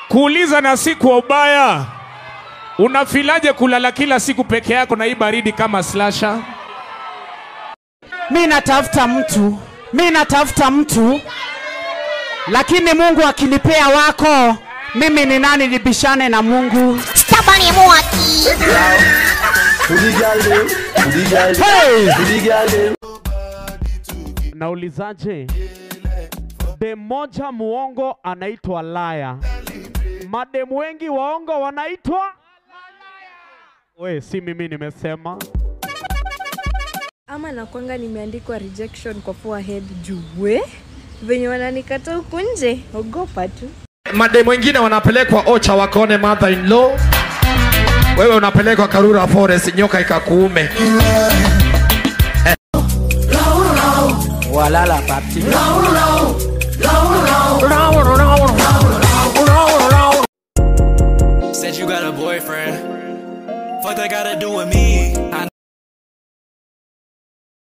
kuuliza na si kwa ubaya. Unafilaje kulala kila siku peke yako na hii baridi kama slasha? mi natafuta mtu, mi natafuta mtu, lakini Mungu akinipea wako, mimi ni nani nibishane na Mungu? Stabani mwaki. Hey! Naulizaje? Dem moja muongo anaitwa laya, mademu wengi waongo wanaitwa we, si mimi nimesema. ama nakwanga nimeandikwa rejection kwa forehead juu we venye wananikata huku nje ogopa tu mademu wengine wanapelekwa ocha wakaone mother in law wewe unapelekwa karura forest nyoka ikakuume Walala papi. Said you got a boyfriend. Fuck that gotta do with me. I